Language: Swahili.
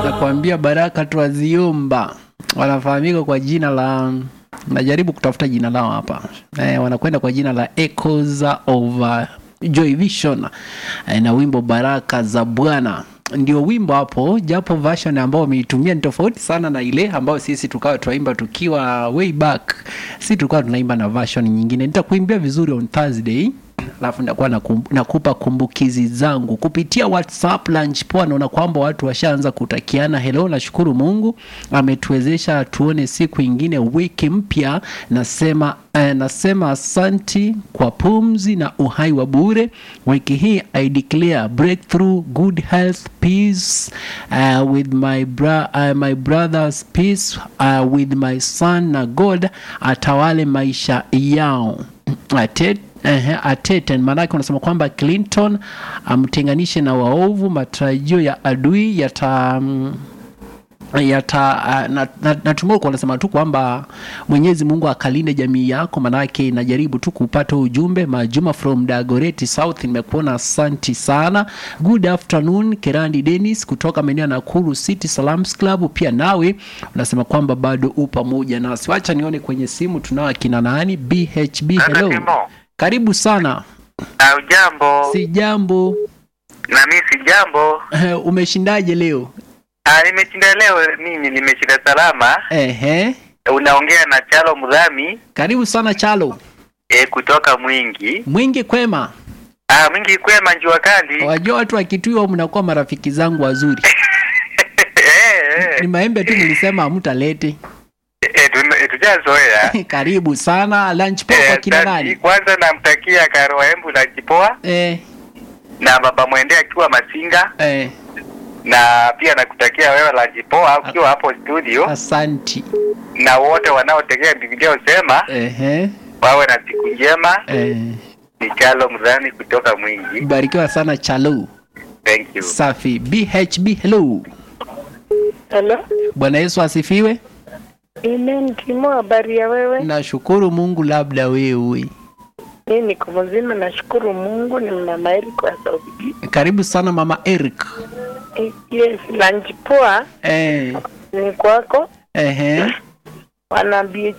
nakwambia Baraka Twaziomba wanafahamika kwa jina la najaribu kutafuta jina lao hapa eh, wanakwenda kwa jina la Echoes of uh, Joy Vision eh, na wimbo Baraka za Bwana ndio wimbo hapo, japo version ambao wameitumia ni tofauti sana na ile ambayo sisi tukawa tunaimba tukiwa way back. Sisi tulikuwa tunaimba na version nyingine. Nitakuimbia vizuri on Thursday alafu nitakuwa nakum, nakupa kumbukizi zangu kupitia WhatsApp lunch poa. Naona kwamba watu washaanza kutakiana hello. Nashukuru Mungu ametuwezesha tuone siku ingine, wiki mpya. Nasema eh, nasema asanti kwa pumzi na uhai wa bure. Wiki hii I declare breakthrough, good health, peace uh, with my, bra uh, my brother's peace uh, with my son na God atawale maisha yao Atet, ehe, ateten maanake unasema kwamba Clinton amtenganishe na waovu, matarajio ya adui yata mm, yata uh, na, na, natumai kwa unasema tu kwamba Mwenyezi Mungu akalinde jamii yako, manake najaribu tu kupata ujumbe. Majuma from Dagoretti South, nimekuona asanti sana. Good afternoon Kerandi Dennis kutoka maeneo ya Nakuru City Salams Club, pia nawe unasema kwamba bado u pamoja nasi. Wacha nione kwenye simu tunao akina nani. BHB, hello, Timo. karibu sana. Au jambo Si jambo. na mimi si jambo. Umeshindaje leo? Ah, nimeshinda leo, mimi nimeshinda salama. Ehe, Unaongea na Chalo Mudhami karibu sana Chalo. e, kutoka Mwingi. Mwingi kwema. Ah, Mwingi kwema, njua kali Wajua watu wakituiwa mnakuwa marafiki zangu wazuri. Eh, Ni eh, maembe tu nilisema hamtalete. eh, tume- tujazoea. Karibu sana lunch poa Eh, kwa kina asante. nani? Kwanza namtakia Karo Embu na Jipoa Eh, na baba mwende akiwa Masinga, eh, na pia nakutakia wewe la Jipoa ukiwa hapo studio, asanti. na wote wanaotegea Biblia usema Ehe, wawe na siku njema. eh, Ni Chalo Mudhami kutoka Mwingi. barikiwa sana Chalo. Thank you. Safi. BHB hello. Hello. Bwana Yesu asifiwe. Amen. Timo, habari ya wewe? Nashukuru Mungu, labda wewe. Mimi niko mzima, nashukuru Mungu. Ni mama Eriko wa Saudi. Karibu sana mama Eric. Eh, Yes, lunch poa Eh, ni kwako. ehe, Wana BHB